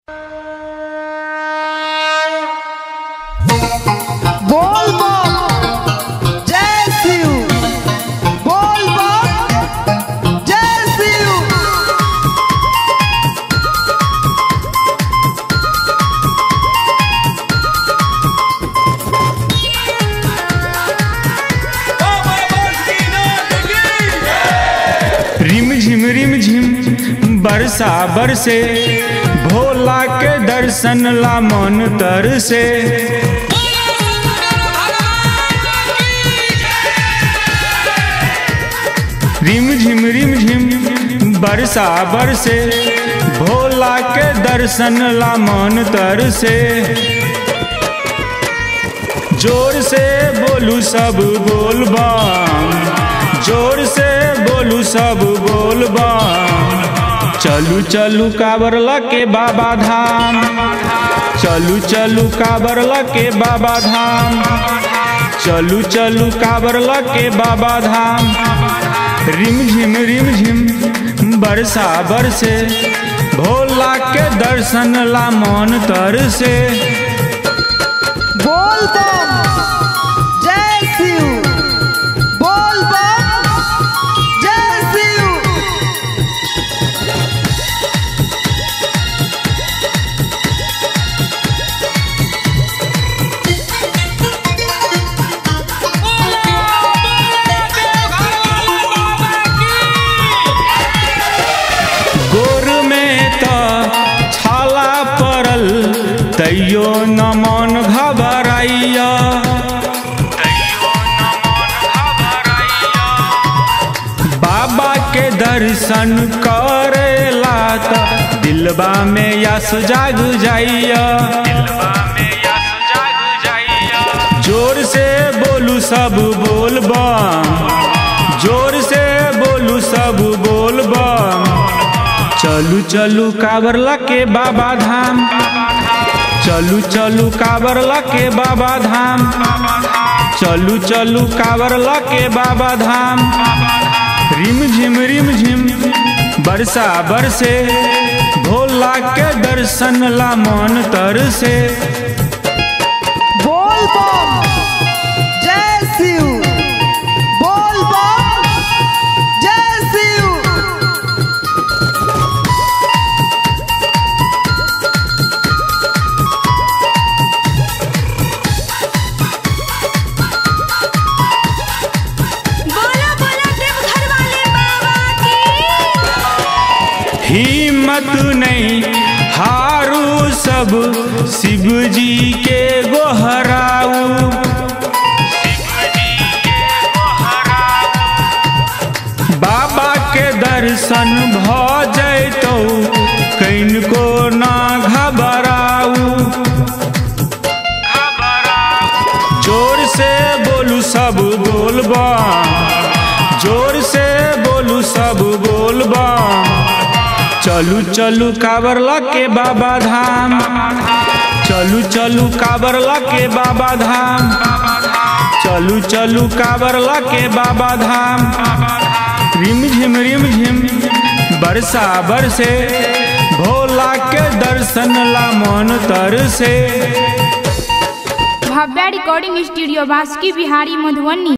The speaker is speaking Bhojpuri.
बोल बम जय शिव बोल बम जय शिव रिम झिम रिम झिम बरसा बरसे भोला के दर्शन ला मन तर से रिम झिम रिम झिम बरसा बरसे भोला के दर्शन ला मन तर से जोर से बोलू सब बोल बम जोर से बोलू सब बोल बम चलू चलू काबर के बाबा धाम चलू चलू काबर के बाबा धाम चलू चलू काबर के बाबा धाम रिम झिम रिम झिम बरसा बरसे भोला के दर्शन ला मन तर से बोल बम जय शिव बोल बम जय शिव गोर में तो छाला पड़ल तैयो न मन घबराइया बाबा के दर्शन करेला तो दिलबा में यस जाग जाइया जोर से बोलू सब बोल बम जोर से बोलू सब बोल बम चलू चलू काबर के बाबा धाम चलू चलू काबर के बाबा धाम चलू चलू काबर के बाबा धाम रिम झिम रिम झिम बरसा बरसे भोला के दर्शन ला मन तर से बोल बम जय शिव बोल बम जय शिव बोला बोला देवघर वाले बाबा की हिम्मत नहीं हारू सब शिव जी के गोहराऊ बाबा के दर्शन भ जैतौ कनिको ना घबराऊ जोर से बोलू सब बोलबा जोर से बोलू सब बोलबा चलू चलू काबर के बाबा धाम चलू चलू काबर के बाबा धाम चलू चलू काबर के बाबा धाम रिम झिम रिम झिम बरसा बरसे भोला के दर्शन ला मन तर से भव्या रिकॉर्डिंग स्टूडियो बासुकी बिहारी मधुबनी